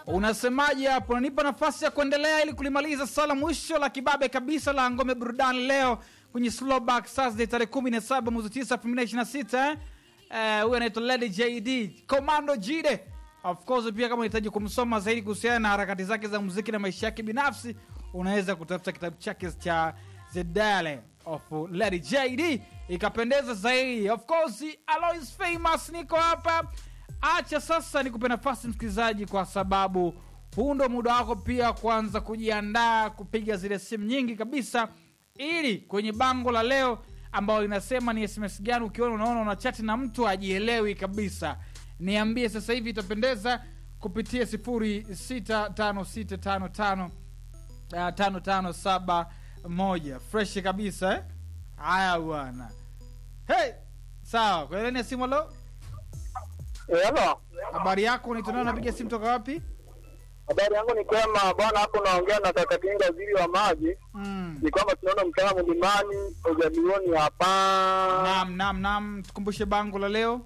Unasemaje hapo? Unanipa nafasi ya kuendelea ili kulimaliza sala mwisho la kibabe kabisa la ngome burudani leo kwenye Slowback Thursday tarehe 17 mwezi 9 2026 eh? Eh, huyu anaitwa Lady JD Commando Jide. Of course pia kama unahitaji kumsoma zaidi kuhusiana na harakati zake za muziki na maisha yake binafsi, unaweza kutafuta kitabu chake cha The Diary of Lady JD ikapendeza zaidi. Of course Alois Famous niko hapa. Acha sasa nikupe nafasi msikilizaji, kwa sababu huu ndo muda wako pia kuanza kujiandaa kupiga zile simu nyingi kabisa, ili kwenye bango la leo ambalo linasema ni SMS gani ukiona unaona una chati na mtu ajielewi kabisa, niambie sasa hivi, itapendeza kupitia sifuri sita tano sita tano tano uh, tano tano saba moja fresh kabisa eh? Haya bwana, hey, sawa. Kwa ilani ya simu, lo, Hello. habari yako? Unaitwa nani? Unapiga simu toka wapi? Habari yangu ni kwema bwana, hapo naongea na kaka Kinga, waziri wa maji. Mm. Ni kwamba tunaona mtaa mlimani ujalioni hapa. Naam, naam, naam, tukumbushe bango la leo.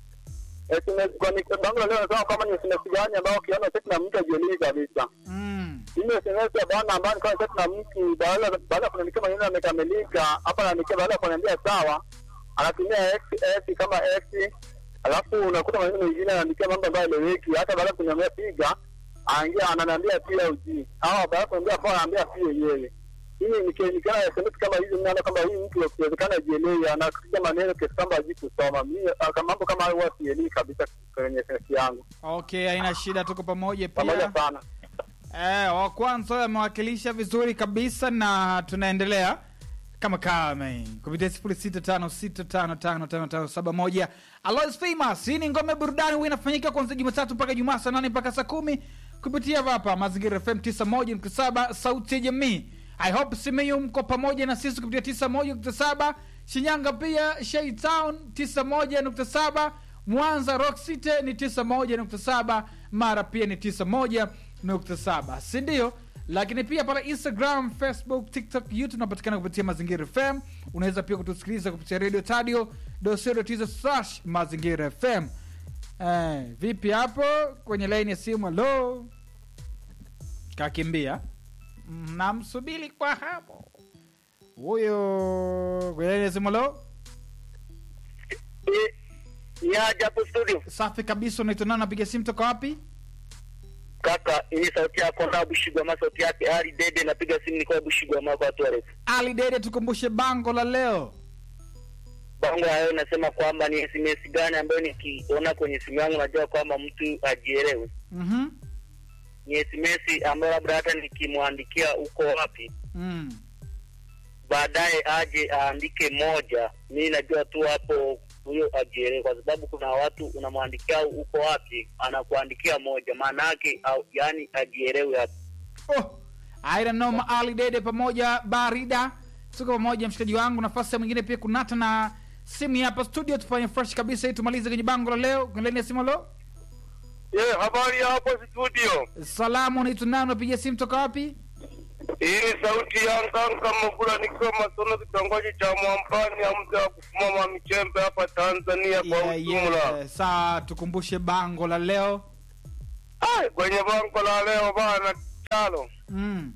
SMS kwa ni bango leo nasema kama ni SMS gani ambao ukiona sasa na mtu ajielewi kabisa. Mm. Hii SMS ya bwana ambayo ni kama sasa na mtu baada baada ya kuniandikia maneno yamekamilika, hapa anaandikia baada ya kuniambia sawa, anatumia x x kama x, alafu unakuta maneno mengine anaandikia mambo ambayo eleweki, hata baada ya kuniambia piga anaingia ananiambia pia uji au baada ya kuniambia kwa anaambia pia yeye. Hii nikiona SMS kama hizi, mnaona kama huyu mtu akiwezekana ajielewi, anakuja maneno kiasi kwamba hajui kusoma. Mimi ah, kama mambo kama hayo huwa sielewi kabisa kwenye SMS yangu. Okay, haina shida, tuko pamoja Pamoja pia. sana. Eh, wa kwanza huyo amewakilisha vizuri kabisa na tunaendelea kama kame kupitia sifuri sita tano sita tano tano tano tano saba moja Alois Famous. Hii ni ngome burudani, huwa inafanyika kuanzia Jumatatu mpaka Jumaa saa nane mpaka saa kumi kupitia hapa Mazingira FM tisa moja nukta saba sauti ya jamii. I hope Simiyu mko pamoja na sisi kupitia tisa moja nukta saba Shinyanga pia Shei Town tisa moja nukta saba Mwanza Rock City ni tisa moja nukta saba Mara pia ni tisa moja nukta saba si ndio? Lakini pia pale Instagram, Facebook, TikTok, YouTube unapatikana kupitia Mazingira FM. Unaweza pia kutusikiliza kupitia Radio Tadio dosio slash Mazingira FM. Eh, vipi hapo kwenye laini ya simu? Halo, kakimbia, namsubiri kwa hapo huyo kwenye laini ya simu. Halo, Ni aje hapo studio. safi kabisa. Unaitwa nani? Napiga simu toka wapi? Kaka, hii sauti yako na Bushigwama, sauti yake Ali Dede, napiga simu niko Bushigwama kwa watu warefu. Ali Dede, tukumbushe bango la leo. Bango hayo nasema kwamba ni SMS gani ambayo nikiona kwenye simu yangu najua kwamba mtu ajielewe. Mhm. Ni SMS ambayo labda hata nikimwandikia uko wapi, Mm. baadaye aje aandike moja, mimi najua tu hapo huyo ajielewe, kwa sababu kuna watu unamwandikia uko wapi, anakuandikia moja, maana yake au yani ajielewe hapo. Oh, I don't know, Ali Dede pamoja Barida, tuko pamoja mshikaji wangu. Nafasi ya mwingine pia kunata na simu hapa studio, tufanye fresh kabisa ili tumalize kwenye bango la leo. Kwenye ya simu lo, Ye, habari hapo studio. salamu, unaitwa nani? Unapiga simu toka wapi? Hii ni sauti ya Nganga Mabula nikiwa Masono, kitongoji cha Mwampani ya mzee wa kufumama michembe hapa Tanzania kwa Yeah, ujumla. yeah. Saa tukumbushe bango la leo. Ai, kwenye bango la leo bana chalo, Mm.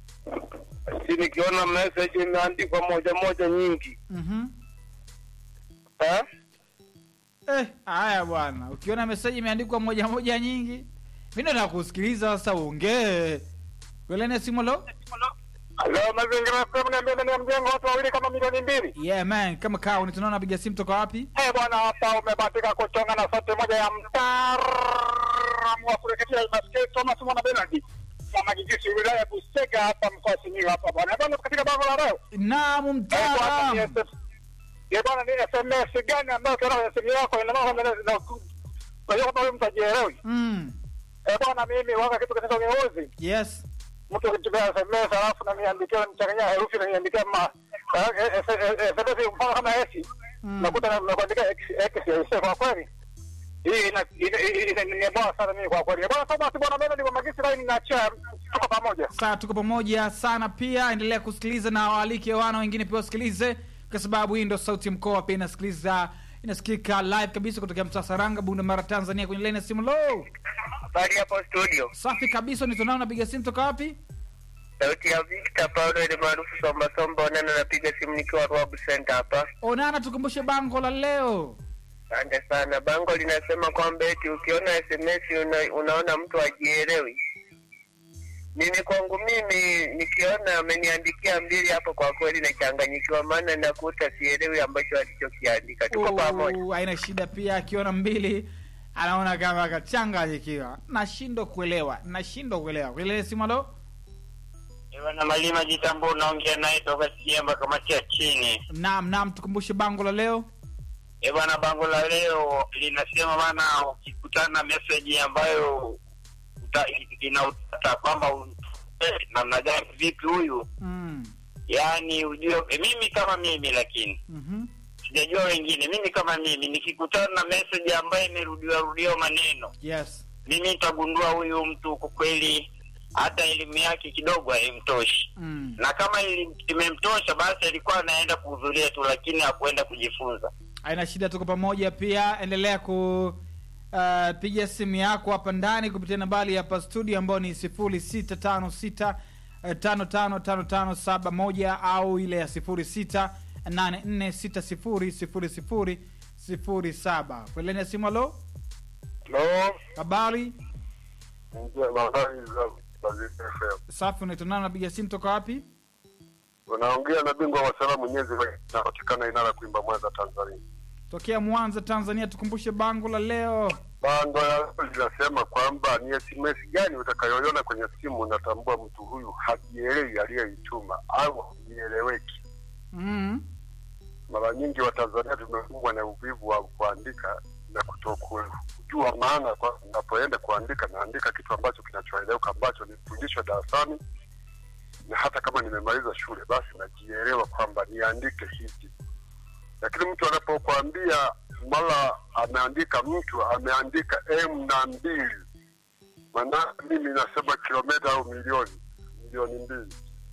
si nikiona message imeandikwa moja moja nyingi Mhm. eh? Eh, haya bwana, ukiona meseji imeandikwa moja moja nyingi, mi ndo nakusikiliza sasa, uongee. Kwenye ya simu lo, Leo mazingira FM niambia ndani ya mjengo watu wawili kama milioni mbili. yeah man, kama kaa unitunaona, napiga simu toka wapi? Eh bwana, hapa umebahatika kuchonga na sauti moja ya mtaalamu wa kurekebisha masikio Thomas Mwana Bernard wa Magigisi wilaya ya Busega hapa mkoa wa Simiyu hapa bwana. Bwana katika bango la leo. Naam, Eh, bwana, ni mtaalamu. SF Eh bwana, ni SMS gani ambayo ukiona kwenye simu yako ina maana na na kwa hiyo kama wewe mtu ajielewi. Mm. Eh bwana, mimi waka kitu katika ngeuzi. Yes. Mtu akitumia SMS alafu na niandikia mchanganya herufi na niandikia ma eh, eh, eh, eh, SMS mfano kama S Mm. nakuta na- nakuandika X X ya Isa kwa kweli. Hii ina ina- ina- ina- ni bora sana mimi kwa kweli. Bwana Thomas bwana mimi ni wa Magisi line na cha tuko pamoja. Saa tuko pamoja sana pia, endelea kusikiliza na waalike wana wengine pia wasikilize, kwa sababu hii ndo sauti ya mkoa pia inasikiliza inasikika live kabisa kutokea mtaa Saranga, Bunda Mara, Tanzania. Kwenye laini ya simu lo, Habari hapo studio. safi kabisa nitonao napiga simu toka wapi Sauti ya Victor Paulo ile maarufu Somba Somba Onana, napiga simu nikiwa Rwabu Center hapa. onana tukumbushe bango la leo Asante sana. Bango linasema kwamba eti ukiona SMS una, unaona mtu ajielewi. Mimi kwangu mimi nikiona ameniandikia mbili hapo, kwa kweli nachanganyikiwa, maana nakuta sielewi ambacho alichokiandika. Tuko pamoja. Uh, haina shida pia akiona mbili anaona kama akachanganyikiwa nashindwa kuelewa nashindwa kuelewa kuelewa simalo Bwana Malima Jitambo, unaongea naye toka Siemba, kamati ya chini. naam naam tukumbushe bango la leo E bwana, bango la leo linasema bana, ukikutana na message ambayo uta- inautata kwamba un- eh, namna gani, vipi huyu, mm. yaani ujue e, mimi kama mimi, lakini mm-hmm. sijajua wengine. Mimi kama mimi nikikutana na message ambayo imerudiwa rudiwa maneno, yes mimi nitagundua huyu mtu kwa kweli hata elimu yake kidogo haimtoshi, mm. na kama ili- imemtosha basi alikuwa anaenda kuhudhuria tu, lakini hakuenda kujifunza. haina shida tuko pamoja pia endelea ku uh, piga simu yako hapa ndani kupitia nambari hapa studio ambayo ni sifuri sita tano sita eh, tano tano tano tano saba moja au ile ya sifuri sita nane nne sita sifuri sifuri sifuri sifuri saba kweleni ya simu alo no habari ndio habari za Bazili FM. safi unaitonana napiga simu toka wapi unaongea na bingwa wa salamu nyezi napatikana inara kuimba mwanza tanzania tokea mwanza tanzania tukumbushe bango la leo bango la leo linasema kwamba ni sms gani utakayoiona kwenye simu unatambua mtu huyu hajielewi aliyeituma au hajieleweki mm. mara nyingi watanzania tumekumbwa na uvivu wa kuandika na kutokujua maana kwa napoenda kuandika naandika kitu ambacho kinachoeleweka ambacho nifundishwa darasani na hata kama nimemaliza shule basi najielewa kwamba niandike hivi lakini mtu anapokuambia mara ameandika mtu ameandika m na mbili maana mimi nasema kilomita au milioni milioni mbili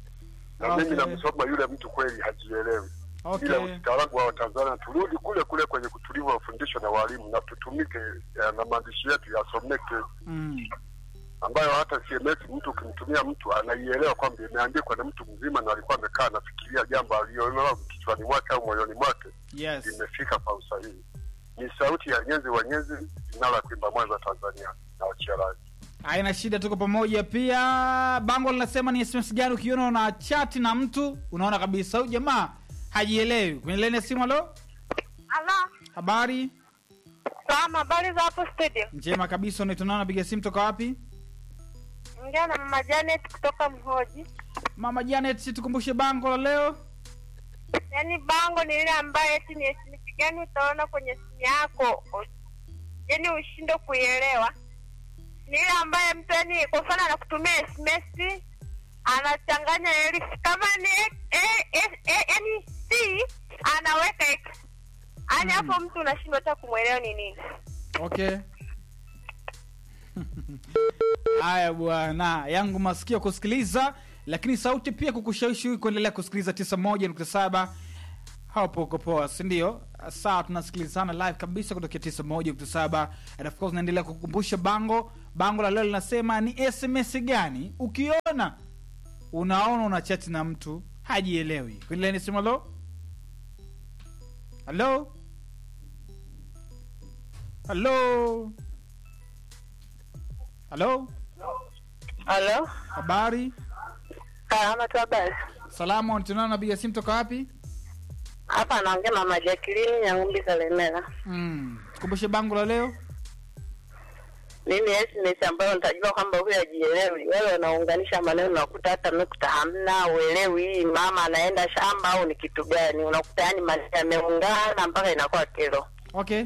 na Okay. mimi namsoma yule mtu kweli hajielewi ila okay ustaarabu wa Tanzania turudi kule kule kwenye kutulivu wa fundisho na walimu na tutumike eh, na maandishi yetu yasomeke, mm. ambayo hata CMS mtu ukimtumia mtu anaielewa kwamba imeandikwa na mtu mzima na alikuwa amekaa anafikiria jambo aliyoelewa kichwani mwake au moyoni mwake, yes imefika kwa usahihi. Ni sauti ya Nyezi wa Nyezi, inala kuimba Mwanza, Tanzania na wachia radhi. haina shida tuko pamoja pia bango linasema ni sms gani ukiona una chati na mtu unaona kabisa huyu jamaa hajielewi kwenye leni ya simu alo Halo, habari salama, habari za hapo studio? njema kabisa unaitonao napiga simu toka wapi Ongea na mama Janet kutoka Mhoji. mama janet tukumbushe bango la leo Yaani bango ni ile ambayo eti ni SMS gani utaona kwenye simu yako, u- yaani ushindwe kuielewa. Ni ile ambayo mtu yaani, kwa mfano anakutumia SMS anachanganya herufi kama ni e, e, e, yaani C anaweka X, yaani Mm. hapo mtu unashindwa hata kumwelewa ni nini. okay haya bwana yangu masikio kusikiliza lakini sauti pia kukushawishi kuendelea kusikiliza 91.7 hapo uko poa sindio saa tunasikilizana live kabisa kutokea 91.7 and of course naendelea kukumbusha bango bango la leo linasema ni sms gani ukiona unaona una chati na mtu hajielewi kuendelea nisema lo halo halo halo Halo, habari salama tu, habari salama tunao napiga simu toka wapi hapa anaongea mama Jacqueline Nyang'umbi Kalemera. mm. kumbushe bango la leo Mimi SMS ambayo nitajua kwamba huyu hajielewi, wewe unaunganisha maneno, unakuta hata nukta hamna, uelewi hii mama anaenda shamba au ni kitu gani, unakuta yani maneno yameungana mpaka inakuwa kero. okay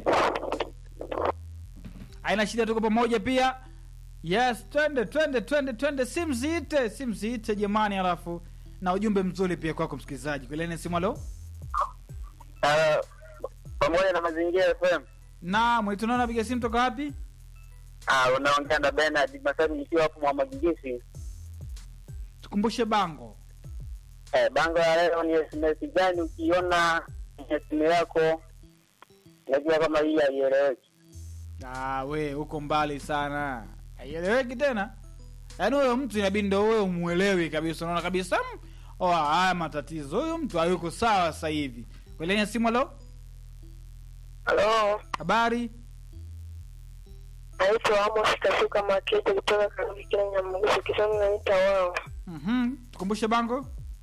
haina shida tuko pamoja pia yes twende twende twende twende simziite simziite jamani alafu na ujumbe mzuri pia kwako msikilizaji kwelene simu alo Uh, pamoja na mazingira FM. na mwitunao napiga simu toka wapi Ah, unaongea na Bernard Masami nikiwa hapo Mwamagigisi. tukumbushe bango Eh, bango la leo ni SMS gani ukiona kwenye simu yako unajua kama hii haieleweki. ah, we uko mbali sana haieleweki tena yaani huyo mtu inabidi ndo wewe umwelewi kabisa unaona kabisa "Mm, oh, haya matatizo huyu mtu hayuko sawa sasa hivi kwelenya simu alo Halo, habari naitwa Amos Kasuka Makete kutoka Karudi Kenya, Mguso Kisoni, naita wao. mm tukumbushe bango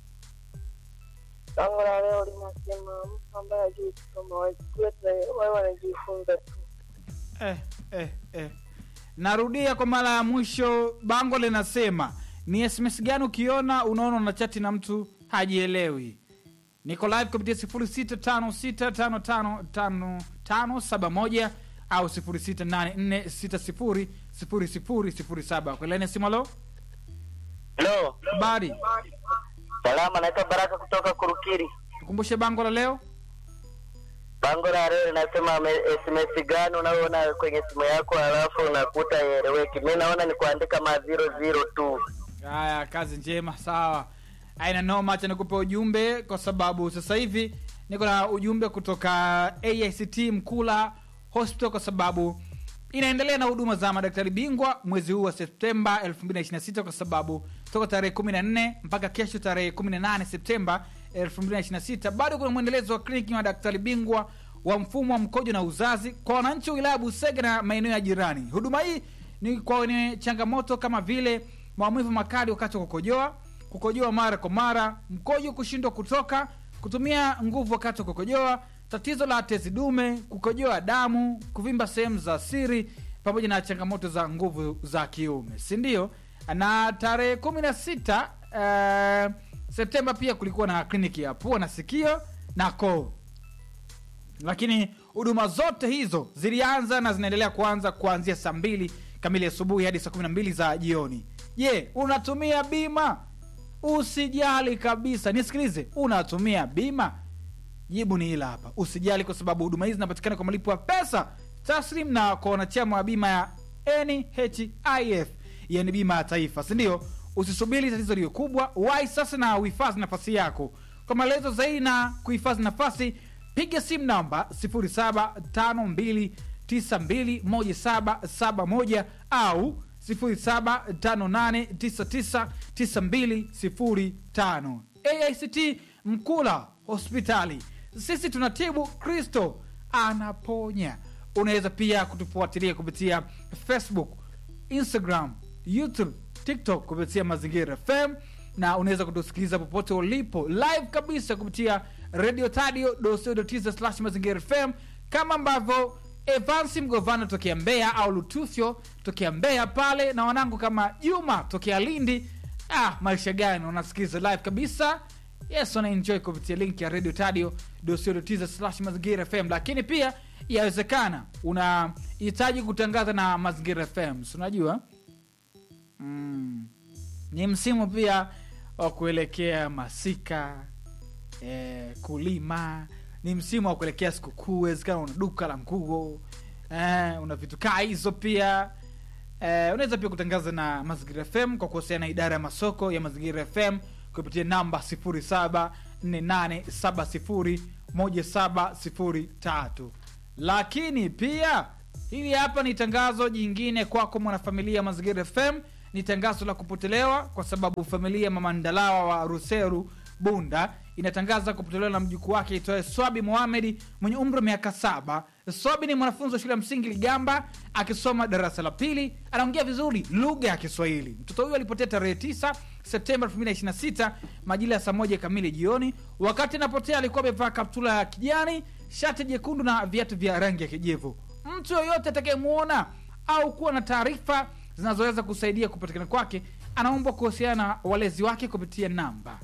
Bango la leo linasema mtu ambaye hajui kusoma wajue wao wanajifunza tu. eh, eh, eh. narudia kwa mara ya mwisho bango linasema ni sms gani ukiona unaona una chati na mtu hajielewi niko live kupitia 0656555571 au 0684600007 kwelene simalo Halo, habari salama, naitwa Baraka kutoka Kurukiri. tukumbushe bango la leo Bango la leo linasema me- SMS gani unaona kwenye simu yako halafu unakuta ieleweki. Mi naona ni kuandika ma zero zero tu. haya kazi njema sawa aina noma acha nikupe ujumbe kwa sababu sasa hivi niko na ujumbe kutoka aict mkula hospital kwa sababu inaendelea na huduma za madaktari bingwa mwezi huu wa septemba 226 kwa sababu toka tarehe 14 mpaka kesho tarehe 18 septemba 226 bado kuna mwendelezo wa kliniki ya madaktari bingwa wa mfumo wa mkojo na uzazi kwa wananchi wa wilaya busega na maeneo ya jirani huduma hii ni kwa wenye changamoto kama vile maumivu makali wakati wa kukojoa kukojoa mara kwa mara mkojo kushindwa kutoka kutumia nguvu wakati wa kukojoa tatizo la tezi dume kukojoa damu kuvimba sehemu za siri pamoja na changamoto za nguvu za kiume si ndio na tarehe kumi na sita uh, septemba pia kulikuwa na kliniki ya pua na sikio na koo lakini huduma zote hizo zilianza na zinaendelea kuanza kuanzia saa mbili kamili asubuhi hadi saa kumi na mbili za jioni je unatumia bima usijali kabisa nisikilize unatumia bima jibu ni hila hapa usijali kwa sababu huduma hizi zinapatikana kwa malipo ya pesa taslim na kwa wanachama wa bima ya nhif yani bima ya taifa sindio usisubiri tatizo liyo kubwa wai sasa na uhifadhi nafasi yako kwa maelezo zaidi na kuhifadhi nafasi piga simu namba 0752921771 au 0758999205 aict mkula hospitali sisi tunatibu kristo anaponya unaweza pia kutufuatilia kupitia facebook instagram youtube tiktok kupitia mazingira fm na unaweza kutusikiliza popote ulipo live kabisa kupitia radio tadio slash mazingira fm kama ambavyo evansi mgovana tokea mbeya au lutufyo tokea mbeya pale na wanangu kama juma tokea lindi ah, maisha gani unasikiliza live kabisa yes wanaenjoy kupitia link ya radio tadio slash mazingira fm lakini pia yawezekana unahitaji kutangaza na mazingira fm si unajua mm. ni msimu pia wa kuelekea masika eh, kulima ni msimu wa kuelekea sikukuu wezekana una duka la nguo eh, una vitu kaa hizo pia eh, unaweza pia kutangaza na mazingira fm kwa kuhusiana na idara ya masoko ya mazingira fm kupitia namba 0748701703 lakini pia hili hapa ni tangazo jingine kwako mwanafamilia mazingira fm ni tangazo la kupotelewa kwa sababu familia ya mama ndalawa wa ruseru bunda inatangaza kupotelewa na mjukuu wake itoe swabi mohamedi mwenye umri wa miaka saba swabi ni mwanafunzi wa shule ya msingi ligamba akisoma darasa la pili anaongea vizuri lugha ya kiswahili mtoto huyo alipotea tarehe 9 septemba 226 majira ya saa moja kamili jioni wakati anapotea alikuwa amevaa kaptula ya kijani shati jekundu na viatu vya rangi ya kijivu mtu yoyote atakayemwona au kuwa na taarifa zinazoweza kusaidia kupatikana kwake anaombwa kuhusiana na walezi wake kupitia namba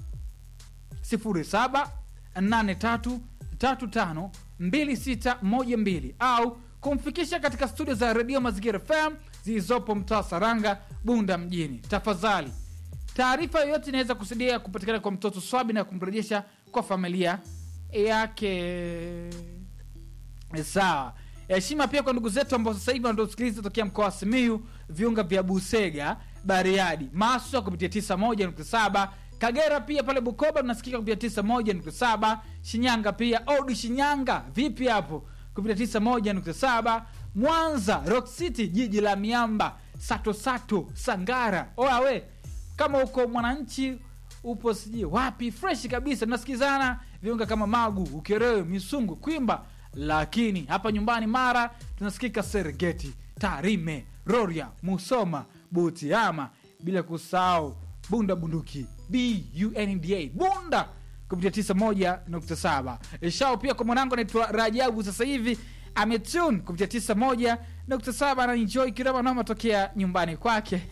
0783352612 au kumfikisha katika studio za redio mazingira fm zilizopo mtaa saranga bunda mjini tafadhali taarifa yoyote inaweza kusaidia kupatikana kwa mtoto swabi na kumrejesha kwa familia yake sawa heshima pia kwa ndugu zetu ambao sasa hivi wanatusikiliza tokea mkoa wa simiu viunga vya busega bariadi maswa kupitia 91.7 kagera pia pale bukoba tunasikika kupitia 91.7 shinyanga pia odi shinyanga vipi hapo kupitia 91.7 mwanza rock city jiji la miamba sato sato sangara oya we kama uko mwananchi upo sijui wapi fresh kabisa tunasikizana viunga kama magu ukerewe misungu kwimba lakini hapa nyumbani mara tunasikika serengeti tarime roria musoma butiama bila kusahau bunda bunduki bunda bunda kupitia 91.7 shao pia kwa mwanangu anaitwa rajabu sasa hivi ametune kupitia 91.7 anaenjoy kirama noma tokea nyumbani kwake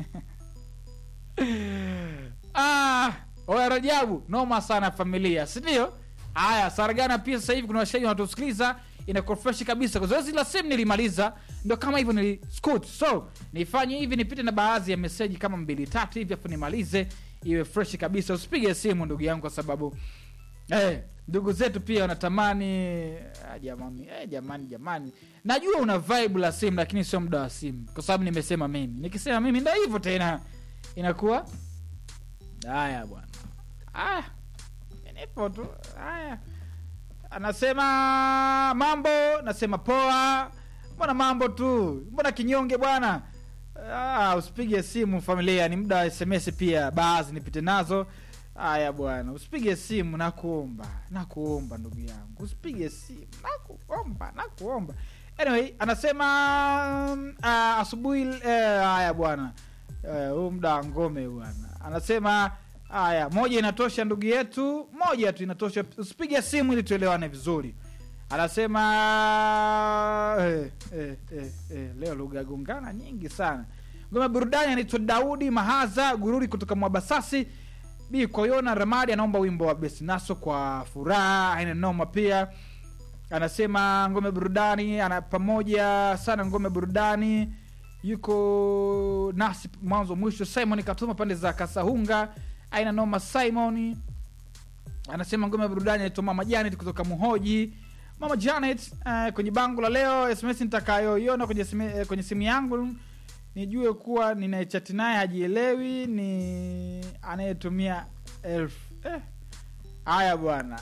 ah, oya rajabu noma sana familia sindio haya saragana pia sasa hivi kuna washahidi wanatusikiliza inakuwa fresh kabisa kwa zoezi la simu nilimaliza ndo kama hivyo niliscoot so nifanye hivi nipite na baadhi ya meseji kama mbili tatu hivi afu nimalize iwe fresh kabisa usipige simu ndugu yangu kwa sababu eh, ndugu zetu pia wanatamani ah, jamani eh, jamani jamani najua una vibe la simu lakini sio muda wa simu kwa sababu nimesema mimi nikisema mimi ndo hivyo tena inakuwa haya bwana ah, nipo tu haya anasema mambo nasema poa mbona mambo tu mbona kinyonge bwana ah, usipige simu familia ni muda wa sms pia baadhi nipite nazo haya bwana usipige simu nakuomba nakuomba ndugu yangu usipige simu nakuomba nakuomba anyway anasema uh, asubuhi eh, haya bwana Eh, huu muda wa ngome bwana anasema haya moja inatosha ndugu yetu moja tu inatosha usipige simu ili tuelewane vizuri anasema eh, eh, eh, eh, leo lugha gongana nyingi sana ngome burudani anaitwa daudi mahaza gururi kutoka mwabasasi bi koyona ramadi anaomba wimbo wa besinaso kwa furaha aina noma pia anasema ngome burudani ana pamoja sana ngome burudani yuko nasi mwanzo mwisho simon katuma pande za kasahunga aina noma simon anasema ngome ya burudani anaitwa mama janet kutoka muhoji mama janet uh, kwenye bango la leo sms nitakayoiona kwenye, sime- eh, kwenye simu yangu nijue kuwa ninayechati naye hajielewi ni anayetumia elfu eh. haya bwana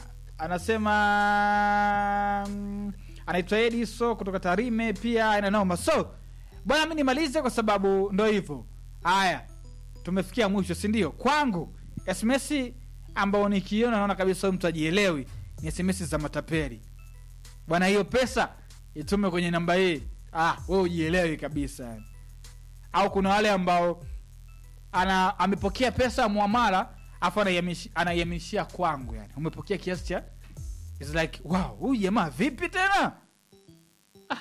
anasema mm, anaitwa ediso kutoka tarime pia aina noma so bwana mi nimalize kwa sababu ndo hivyo haya tumefikia mwisho sindio kwangu sms ambao nikiona naona kabisa huyu mtu ajielewi ni sms za matapeli bwana hiyo pesa itume kwenye namba hii ah, we ujielewi kabisa yani. au kuna wale ambao ana amepokea pesa ya mwamala afu anaihamishia anaihamishia kwangu yani umepokea kiasi cha It's like wow huyu jamaa vipi tena ah,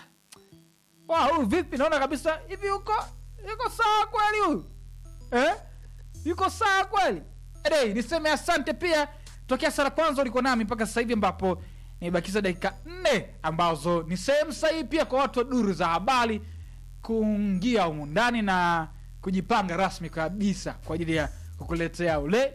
wow huyu vipi naona kabisa hivi yuko yuko sawa kweli huyu eh? yuko sawa kweli Anyway, niseme asante pia tokea sara kwanza ulikuwa nami mpaka sasa hivi ambapo nimebakiza dakika nne ambazo ni sehemu sahihi pia kwa watu wa duru za habari kuingia humu ndani na kujipanga rasmi kabisa kwa ajili ya kukuletea ule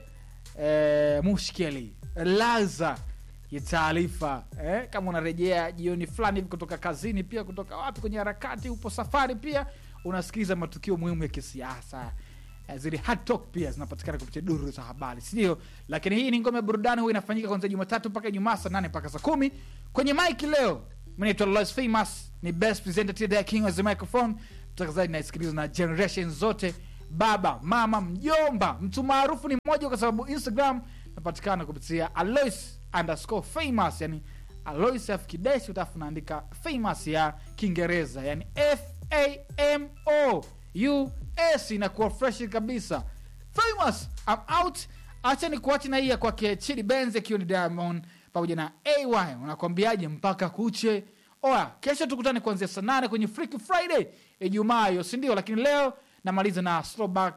e, mushkeli laza ya taarifa eh, kama unarejea jioni fulani hivi kutoka kazini pia kutoka wapi kwenye harakati upo safari pia unasikiliza matukio muhimu ya kisiasa Eh, zile hot talk pia zinapatikana kupitia duru za habari sindio lakini hii ni ngome ya burudani huwa inafanyika kwanzia jumatatu mpaka ijumaa saa nane mpaka saa kumi kwenye mike leo mnaitwa Lois famous ni best presenter to the king of the microphone mtangazaji naisikiliza na generation zote baba mama mjomba mtu maarufu ni mmoja kwa sababu instagram napatikana kupitia alois underscore famous yani alois f kideshi utafu naandika famous ya kiingereza yani f a m o u s inakuwa fresh kabisa famous I'm out acha ni kuacha na hii ya kwake chili benz akiwa ni diamond pamoja na ay unakwambiaje mpaka kuche oya kesho tukutane kuanzia saa nane kwenye freaky friday ijumaa hiyo sindio lakini leo namaliza na slowback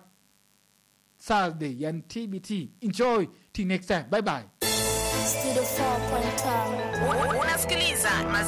saturday yani tbt enjoy till next time bye bye Studio 4.5. unasikiliza